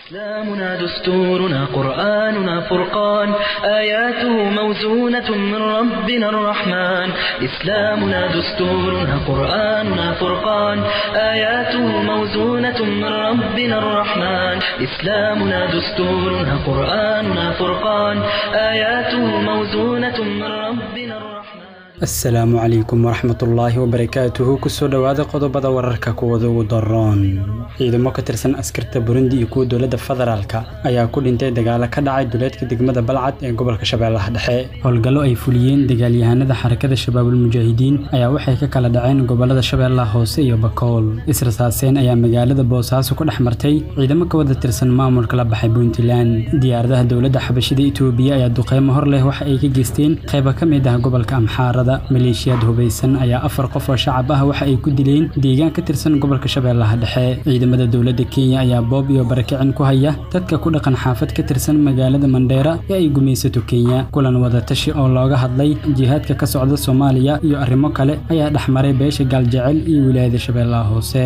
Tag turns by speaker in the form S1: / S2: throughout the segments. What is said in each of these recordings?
S1: إسلامنا دستورنا قرآننا فرقان آياته موزونة من ربنا الرحمن إسلامنا دستورنا قرآننا فرقان آياته موزونة من ربنا الرحمن إسلامنا دستورنا قرآننا فرقان آياته موزونة من ربنا الرحمن
S2: asalaamu calaykum waraxmatullaahi wabarakaatuhu kusoo dhowaada qodobada wararka kuwada ugu daroon ciidamo ka tirsan askarta burundi iyo kuwa dowladda federaalka ayaa ku dhintay dagaalo ka dhacay duleedka degmada balcad ee gobolka shabeellaha dhexe howlgallo ay fuliyeen dagaalyahanada xarakada shabaabul mujaahidiin ayaa waxay ka kala dhaceen gobolada shabeellaha hoose iyo bakool israsaaseen ayaa magaalada boosaaso ku dhex martay ciidamo ka wada tirsan maamulka la baxay puntland diyaaradaha dowladda xabashida itoobiya ayaa duqeymo hor leh waxa ay ka geysteen qayba ka mid ah gobolka amxaara maleeshiyaad hubaysan ayaa afar qof oo shacab ah waxa ay ku dileen deegaan ka tirsan gobolka shabeellaha dhexe ciidamada dowladda kenya ayaa boob iyo barakicin ku haya dadka ku dhaqan xaafad ka tirsan magaalada mandheera ee ay gumaysato kenya kulan wadatashi oo looga hadlay jihaadka ka socda soomaaliya iyo arrimo kale ayaa dhexmaray beesha gaaljecel iyo wilaayada shabeellaha hoose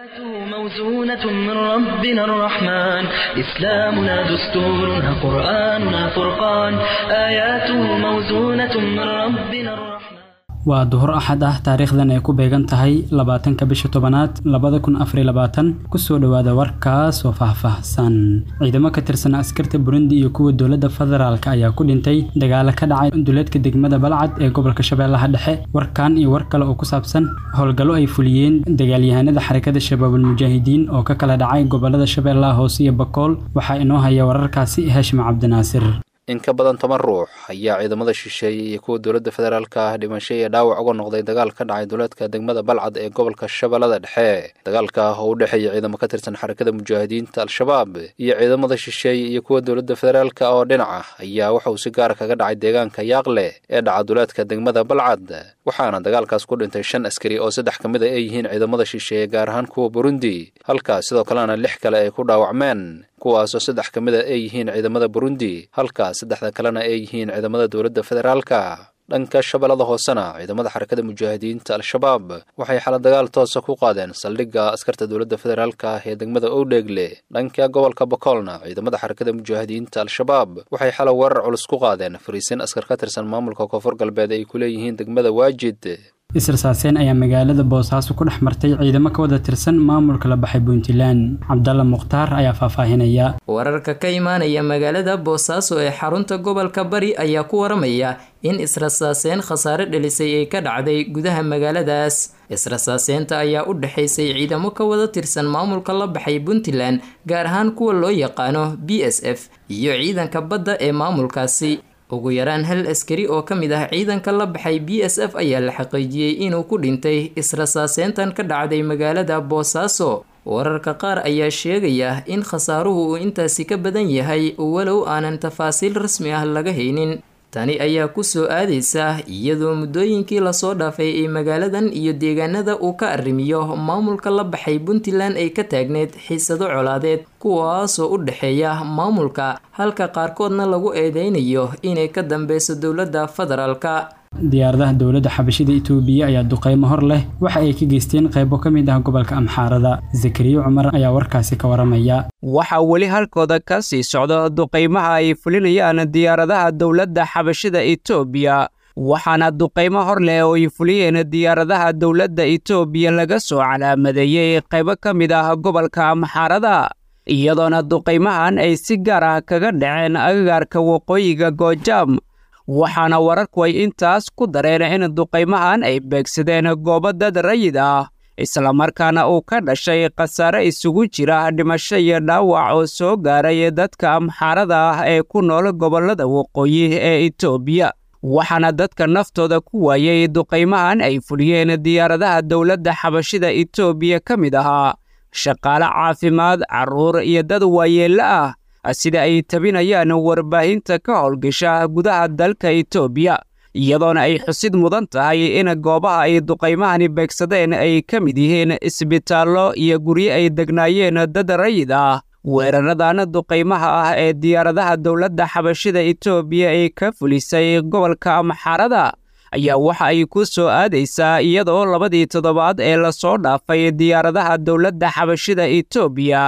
S1: موزونة من ربنا الرحمن إسلامنا دستورنا قرآننا فرقان آياته موزونة من ربنا الرحمن
S2: waa duhur axad ah taariikhdan ay ku beegan tahay labaatanka bisha tobanaad labada kun afariy labaatan kusoo dhowaada warkaas oo faahfaahsan ciidamo ka tirsan askarta burundi iyo kuwa dowladda federaalka ayaa ku dhintay dagaalo ka dhacay duleedka degmada balcad ee gobolka shabeellaha dhexe warkan iyo war kale oo ku saabsan howlgallo ay fuliyeen dagaalyahanada xarakada shabaabul mujaahidiin oo ka kala dhacay gobolada shabeellaha hoose iyo bakool waxaa inoo haya wararkaasi hashim cabdinaasir
S3: in ka badan toban ruux ayaa ciidamada shisheeye iyo kuwa dowladda federaalka ah dhimasho iyo dhaawac uga noqday dagaal ka dhacay duleedka degmada balcad ee gobolka shabeellada dhexe dagaalka oo u dhexeeya ciidamo ka tirsan xarakada mujaahidiinta al-shabaab iyo ciidamada shisheeye iyo kuwa dowladda federaalka oo dhinaca ayaa waxa uu si gaara kaga dhacay deegaanka yaaqle ee dhaca duleedka degmada balcad waxaana dagaalkaas ku dhintay shan askari oo saddex ka mid a ay yihiin ciidamada shisheeye gaar ahaan kuwa burundi halkaas sidoo kalena lix kale ay ku dhaawacmeen kuwaasoo saddex ka mid a ay yihiin ciidamada burundi halkaas saddexda kalena ay yihiin ciidamada dowladda federaalka dhanka shabeellada hoosena ciidamada xarakada mujaahidiinta al-shabaab waxay xala dagaal toosa ku qaadeen saldhigga askarta dowladda federaalka ah ee degmada owdheegle dhanka gobolka bakoolna ciidamada xarakada mujaahidiinta al-shabaab waxay xala weerar culus ku qaadeen fariisin askar ka tirsan maamulka koonfur galbeed ay ku leeyihiin degmada waajid
S2: israsaaseen ayaa magaalada boosaaso ku dhex martay ciidamo ka wada tirsan maamulka la baxay puntland cabdalla mukhtaar ayaa faahfaahinaya
S4: wararka ka imaanaya magaalada boosaaso ee xarunta gobolka bari ayaa ku waramaya in israsaaseen khasaare dhelisay ay ka dhacday gudaha magaaladaas israsaaseenta ayaa u dhexaysay ciidamo ka wada tirsan maamulka la baxay puntland gaar ahaan kuwa loo yaqaano b s f iyo ciidanka badda ee maamulkaasi ugu yaraan hal askari oo ka mid ah ciidanka la baxay b s f ayaa la xaqiijiyey inuu ku dhintay israsaaseyntan ka dhacday magaalada boosaaso wararka qaar ayaa sheegaya in khasaaruhu uu intaasi ka badan yahay walow aanan tafaasiil rasmi ah laga haynin tani ayaa kusoo aadaysa iyadoo muddooyinkii lasoo dhaafay ee magaaladan iyo deegaanada uu ka arrimiyo maamulka la baxay puntland ay ka taagneyd xiisado colaadeed kuwaasoo u dhexeeya maamulka halka qaarkoodna lagu eedeynayo inay ka dambeyso dowladda federaalka
S2: diyaaradaha dowladda xabashida itoobiya ayaa duqeymo hor leh waxa ay ka geysteen qaybo ka mid ah gobolka amxaarada zakariya cumar ayaa warkaasi ka waramaya
S5: waxaa weli halkooda ka sii socda duqaymaha ay fulinayaan diyaaradaha dowladda xabashida itoobiya waxaana duqaymo hor leh oo ay fuliyeen diyaaradaha dowladda itoobiya laga soo calaamadeeyey qaybo ka mid ah gobolka amxaarada iyadoona duqaymahan ay si gaar ah kaga dhaceen agagaarka waqooyiga goojaam waxaana wararku ay intaas ku dareen in duqaymahan ay beegsadeen goobo dad rayid ah islamarkaana uu ka dhashay khasaare isugu jira dhimasho iyo dhaawac oo soo gaaray dadka amxaarada ah ee ku nool gobollada waqooyi ee itoobiya waxaana dadka naftooda ku waayey duqaymahan ay fuliyeen diyaaradaha dowladda xabashida itoobiya ka mid ahaa shaqaale caafimaad carruur iyo dad waayeello ah sida ay tabinayaan warbaahinta ka howlgasha gudaha dalka itoobiya iyadoona ay xusid mudan tahay in goobaha ay duqaymahani beegsadeen ay ka mid yihiin isbitaallo iyo guryo ay degnaayeen dad rayid ah weeraradan duqaymaha ah ee diyaaradaha dowladda xabashida itoobiya ay ka fulisay gobolka amxarada ayaa waxa ay ku soo aadaysaa iyadoo labadii toddobaad ee lasoo dhaafay diyaaradaha dowladda xabashida itoobiya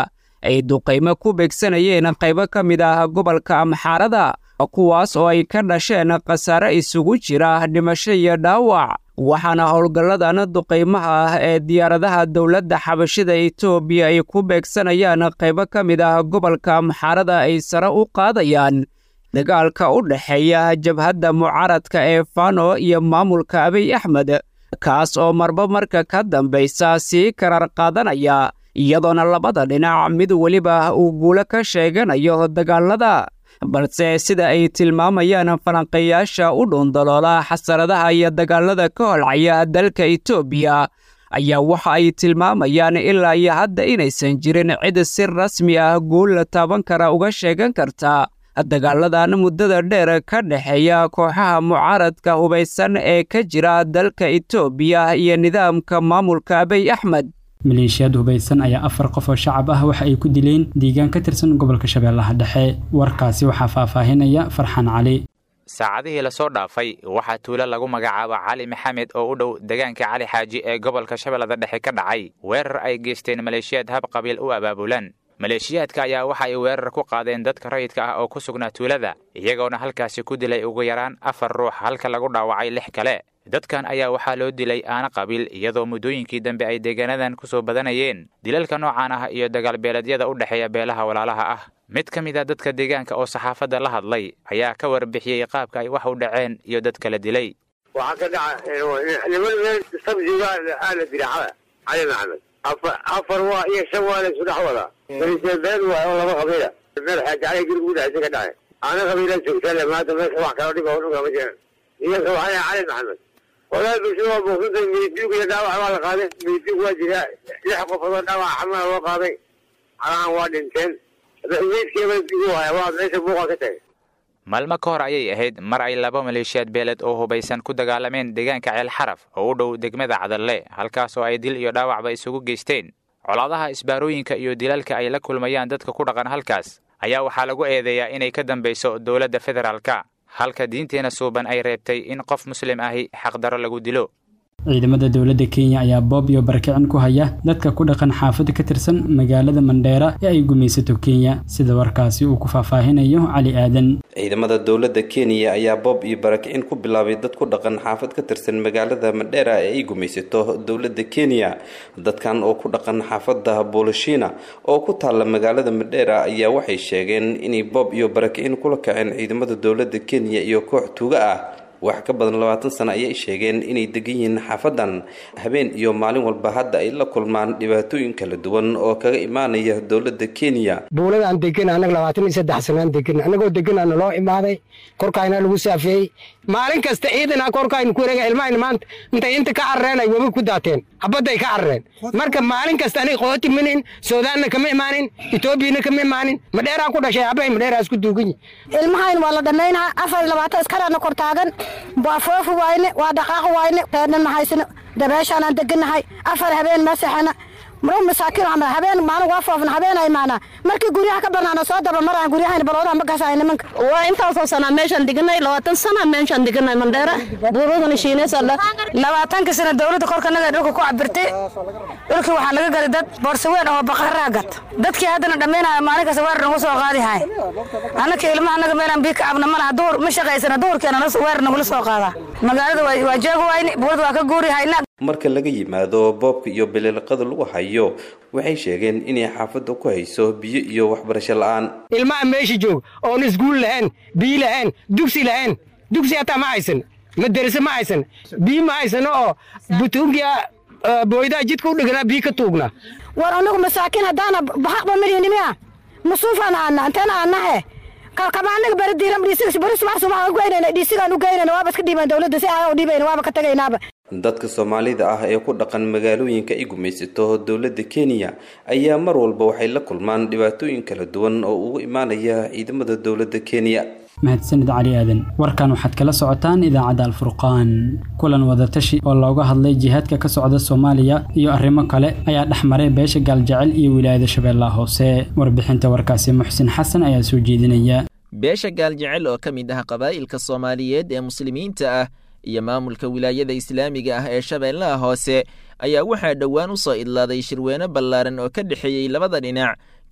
S5: ay duqaymo ku beegsanayeen qaybo ka mid ah gobolka amxaarada kuwaas oo ay ka dhasheen khasaare isugu jira dhimasho iyo dhaawac waxaana howlgalladan duqaymaha ah ee diyaaradaha dowladda xabashida etoobiya ay ku beegsanayaan qaybo ka mid ah gobolka amxaarada ay sare u qaadayaan dagaalka u dhexeeya jabhadda mucaaradka ee fano iyo maamulka abiy axmed kaas oo marba marka ka dambaysa sii karar qaadanaya iyadoona labada dhinac mid weliba uu guulo ka sheeganayo dagaalada balse sida ay tilmaamayaan falanqayaasha u dhuundaloola xasaradaha iyo dagaalada ka holcaya dalka etoobiya ayaa waxa ay tilmaamayaan ilaa iyo hadda inaysan jirin cid si rasmi ah guul la taaban kara uga sheegan karta dagaaladan muddada dheer ka dhexeeya kooxaha mucaaradka hubaysan ee ka jira dalka etoobiya iyo nidaamka maamulka abiy axmed
S2: maleeshiyaad hubaysan ayaa afar qof oo shacab ah waxa ay ku dileen deegaan ka tirsan gobolka shabeellaha dhexe warkaasi waxaa faahfaahinaya farxan cali
S6: saacadihii lasoo dhaafay waxaa tuulo lagu magacaabo cali maxamed oo u dhow deegaanka cali xaaji ee gobolka shabeellada dhexe ka dhacay weerar ay geysteen maleeshiyaad hab qabiil u abaabulan maleeshiyaadka ayaa waxa ay weerar ku qaadeen dadka rayidka ah oo ku sugnaa tuulada iyagoona halkaasi ku dilay ugu yaraan afar ruux halka lagu dhaawacay lix kale dadkan ayaa waxaa loo dilay aana qabiil iyadoo muddooyinkii dambe ay deegaanadan ku soo badanayeen dilalka noocan ah iyo dagaalbeeleedyada u dhexeeya beelaha walaalaha ah mid ka mid a dadka deegaanka oo saxaafadda la hadlay ayaa ka warbixiyey qaabka ay wax u dhaceen iyo dad kala dilay
S7: waxaa ka dhaca niman meel sabjiga aala diracada cali maxamed afar waa iyo shan waa la isu dhex wadaa been waay oo laba qabiila meel xaaji cali guriga u dhexaysa ka dhacay aana qabiila joogtale maanta meesha wax kala dhiba dhuga ma jiraan iyaga waxaa cali maxamed walaal bulshada waa buuqsantay midiig iyo dhaawac waa la qaaday midiig waa jiraa lix qofood oo dhaawac xamala loo qaaday calahan waa dhinteen meydkeeba digu haya waa meesha buuqa ka tagay
S6: maalmo ka hor ayay ahayd mar ay laba maleeshiyaad beeled oo hubaysan ku dagaalameen deegaanka ceel xaraf oo u dhow degmada cadalle halkaas oo ay dil iyo dhaawacba isugu geysteen colaadaha isbaarooyinka iyo dilalka ay la kulmayaan dadka ku dhaqan halkaas ayaa waxaa lagu eedeeyaa inay ka dambayso dowladda federaalka halka diinteena suuban ay reebtay in qof muslim ahi xaqdaro lagu dilo
S2: ciidamada dowladda kenya ayaa boob iyo barakicin ku haya dadka ku dhaqan xaafad ka tirsan magaalada mandheera ee ay gumaysato kenya sida warkaasi uu ku faahfaahinayo cali aadan
S8: ciidamada dowladda kenya ayaa boob iyo barakicin ku bilaabay dad ku dhaqan xaafad ka tirsan magaalada mandheera ee ay gumaysato dowladda kenya dadkan oo ku dhaqan xaafada boolishina oo ku taalla magaalada mandheera ayaa waxay sheegeen inay boob iyo barakicin kula kaceen ciidamada dowladda kenya iyo koox tuuga ah wax ka badan labaatan sano ayay sheegeen inay degan yihiin xaafadan habeen iyo maalin walba hadda ay la kulmaan dhibaatooyin kala duwan oo kaga imaanaya dowladda kenya
S9: buuladaan degan annaga labaatan iyo saddex sanaan degan annagoo deganaa naloo imaaday korkaayna lagu saafeeyey maalin kasta ciidana korkaaynu ku wareega ilmahayna maanta intay inta ka carareen ay webi ku daateen habadday ka carareen marka maalin kasta aniga qooti minin suudaanna kama imaanin etoobiyana kama imaanin madheeraan ku dhashay habay madheeraas ku duugan yihin
S10: ilmahayn waa la dhammaynaa afar iyo labaatan iskarana kor taagan waa foofi wayne waa dhaqaaqi wayne reerna mahaysano dabeeshaanaan degannahay afar habeen masaxana maro masaakiin ama habeen maalin waa foofna habeen ay maanaa markii guryaha ka banaana soo daba maraan guryahayna baloodaha ma gasaayo nimanka
S11: waa intaasoo sanaa meeshaan deganay labaatan sana meeshaan deganay mandheera buuradana shiineysala
S10: labaatanka sana dowladda korkanaga dhulka ku cabirtay dhulkii waxaa naga gaday dad boorsaweyn oo baqaraa gata dadkii haddana dhammaynaya maalin kasta weer nagu soo qaadi hay annaka ilmaha naga meelaan bii ka cabna malaha duhur ma shaqaysana duhurkeena weer nagula soo qaadaa magaalada waa jooga wayne buurada waa ka guuri hayna
S8: marka laga yimaado boobka iyo biliilqada lagu hayo waxay sheegeen inay xaafadda ku hayso biyo iyo waxbarasho la-aan
S9: ilmaha meesha joog oon iskuul lahayn biyo lahayn dugsi lahayn dugsi hataa ma haysan madarase ma haysan biyo ma haysano oo butuunkiya booydaha jidka u dhiganaa biyo ka tuugna
S10: war anagu masaakiin haddaana bahaqba midinimiya masuufaan aana anteena aanahe kalkamaanaga bari diiran dhiisigas bari subax subax u geynayna dhiisigaan u geynayna waaba iska dhiibaan dowladda si aa u dhiibayna waaba ka tagaynaaba
S8: dadka soomaalida ah ee ku dhaqan magaalooyinka ay gumaysato dowladda kenya ayaa mar walba waxay la kulmaan dhibaatooyin kala duwan oo ugu imaanaya ciidamada dowladda kenya
S2: mahadsanid cali aadan warkan waxaad kala socotaan idaacadda alfurqaan kulan wadatashi oo looga hadlay jihaadka ka socda soomaaliya iyo arrimo kale ayaa dhex maray beesha gaaljecel iyo wilaayada shabeellaha hoose warbixinta warkaasi muxsin xasan ayaa soo jeedinaya
S12: beesha gaaljecel oo ka mid ah qabaa'ilka soomaaliyeed ee muslimiinta ah iyo maamulka wilaayada islaamiga ah ee shabeellaha hoose ayaa waxaa dhowaan u soo idlaaday shirweyne ballaaran oo ka dhexeeyey labada dhinac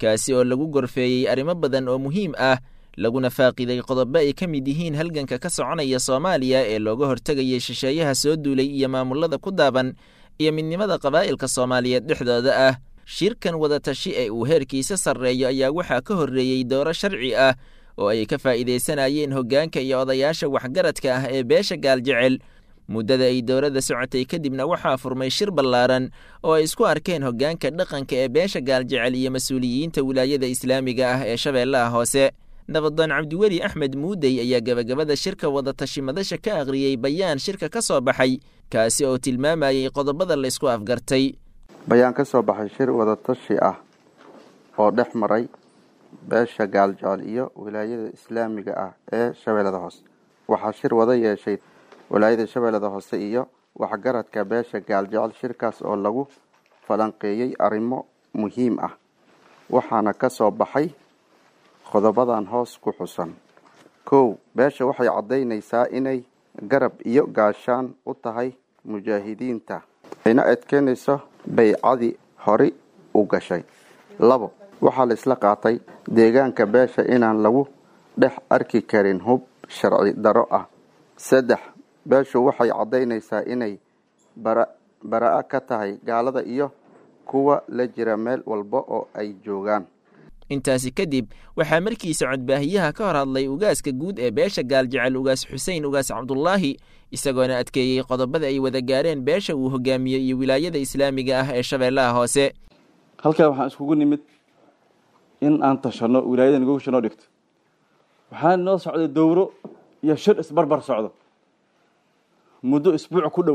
S12: kaasi oo lagu gorfeeyey arrimo badan oo muhiim ah laguna faaqiday qodobo ay ka mid yihiin halganka ka soconaya soomaaliya ee looga hortegayay shisheeyaha soo duulay iyo maamulada ku daaban iyo midnimada qabaa'ilka soomaaliyeed dhexdooda ah shirkan wadatashi ee uu heerkiisa sarreeyo ayaa waxaa ka horreeyey dooro sharci ah oo ay ka faa'iidaysanayeen hoggaanka iyo odayaasha waxgaradka ah ee beesha gaaljecel muddada ay dowladda socotay kadibna waxaa furmay shir ballaaran oo ay isku arkeen hoggaanka dhaqanka ee beesha gaaljecel iyo mas-uuliyiinta wilaayada islaamiga ah ee shabeellaha hoose nabadoon cabdiweli axmed muudey ayaa gebagabada shirka wadatashi madasha ka akhriyey bayaan shirka ka soo baxay kaasi oo tilmaamayey qodobada laysku afgartay
S13: bayaan ka soo baxay shir wadatashi ah oo dhex maray beesha gaaljecel iyo wilaayada islaamiga ah ee shabeellada hoose waxaa shir wada yeeshay wilaayada shabeellada hoose iyo waxgaradka beesha gaaljecel shirkaas oo lagu falanqeeyey arrimo muhiim ah waxaana ka soo baxay qodobadan hoos ku xusan kow beesha waxay caddaynaysaa inay garab iyo gaashaan u tahay mujaahidiinta ayna adkeynayso baycadii hori u gashay labo waxaa la isla qaatay deegaanka beesha inaan lagu dhex arki karin hub sharci daro ah saddex beeshu waxay caddaynaysaa inay bara bara-a ka tahay gaalada iyo kuwa la jira meel walba oo ay joogaan
S12: intaasi kadib waxaa markiisa codbaahiyaha ka hor hadlay ugaaska guud ee beesha gaaljecel ugaas xuseen ugaas cabdulaahi isagoona adkeeyey qodobada ay wada gaareen beesha uu hogaamiyey iyo wilaayada islaamiga ah ee shabeellaha hoose
S14: halkaa waxaan iskugu nimid in aan tashanno wilaayada nagogusha noo dhigto waxaa noo socday dowro iyo shir isbarbar socdo muddo isbuuc ku dhow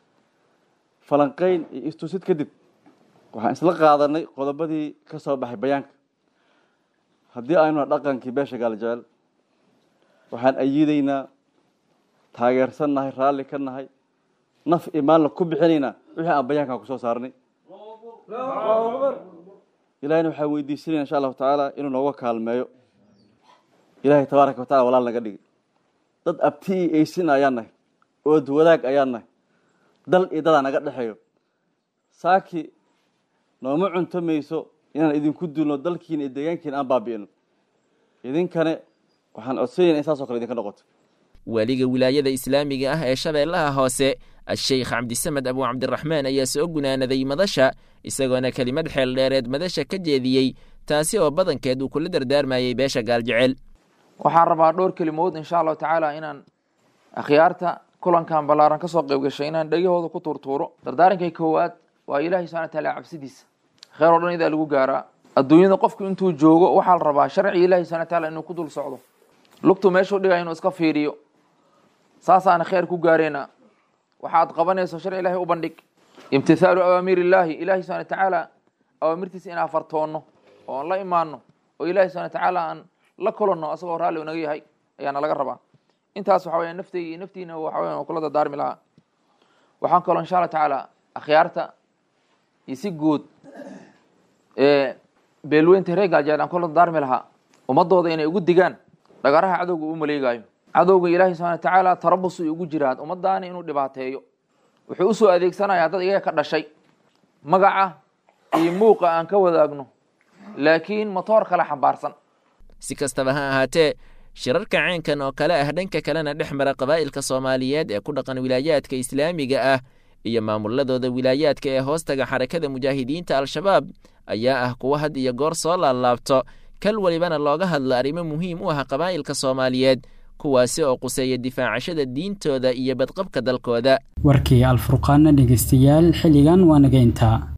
S14: falanqayn iyo istusid kadib waxaan isla qaadanay qodobadii ka soo baxay bayaanka haddii aynuna dhaqankii beesha gaaljecel waxaan ayiidaynaa taageersan nahay raalli ka nahay naf iyo maalna ku bixinaynaa wixii aan bayaankan kusoo saarnay ilahayna waxaan weydiisanayna insha allahu tacaala inuu nooga kaalmeeyo ilaahay tabaaraka wa tacala walaal naga dhigi dad abti iyo eysin ayaan nahay ood wadaag ayaan nahay dal iyo dadaa naga dhexeeyo saaki nooma cunto mayso inaan idinku duulno dalkiina iyo deegaankiina aan baabi'ino idinkane waxaan codsanayna in saasoo kale idinka noqoto
S12: waaliga wilaayada islaamiga ah ee shabeellaha hoose a-sheykh cabdisamed abu cabdiraxmaan ayaa soo gunaanaday madasha isagoona kelimad xeel dheereed madasha ka jeediyey taasi oo badankeed uu kula dardaarmayey beesha gaaljecel
S15: waxaan rabaa dhowr kelimood insha allahu tacaala inaan akhyaarta kulankan ballaaran ka soo qayb gashay inaan dhegahooda ku tuurtuuro dardaarankay koowaad waa ilaahay subxana wataala cabsidiisa kheer oo dhan idaa lagu gaaraa adduunyada qofku intuu joogo waxaa la rabaa sharciga ilahi subxana wataala inuu ku dul socdo lugtu meeshuu dhigaya inuu iska fiiriyo saasaana kheer ku gaareyna waxaad qabanayso sharci ilahay u bandhig imtithaalu awaamiir illaahi ilahi subxana watacaala awaamirtiisa inaan fartoonno oo aan la imaano oo ilahi subxana watacaala aan la kulanno asagoo raalli unaga yahay ayaana laga rabaa intaas waxa weya naftayga iyo naftiina waxa weya kula dardaarmi lahaa waxaan kaloo insha allah tacaala akhyaarta iyo si guud beelweynta reer gaajeel aan kula dardaarmi lahaa ummadooda inay ugu digaan dhagaraha cadowga uu maleegaayo cadowga ilaahay subxana watacaala tarabus ay ugu jiraan ummadaani inuu dhibaateeyo wuxuu usoo adeegsanayaa dad iyaga ka dhashay magaca iyo muuqa aan ka wadaagno laakiin motoor kale xambaarsan
S12: si kastaba ha ahaatee shirarka ceenkan oo kale ah dhanka kalena dhex mara qabaa'ilka soomaaliyeed ee ku dhaqan wilaayaadka islaamiga ah iyo maamuladooda wilaayaadka ee hoostaga xarakada mujaahidiinta al-shabaab ayaa ah kuwa had iyo goor soo laablaabto kal walibana looga hadlo arrimo muhiim u ah qabaa'ilka soomaaliyeed kuwaasi oo quseeya difaacashada diintooda iyo badqabka dalkooda
S2: warkii alfurqaana dhegeystayaal xilligan waa naga intaa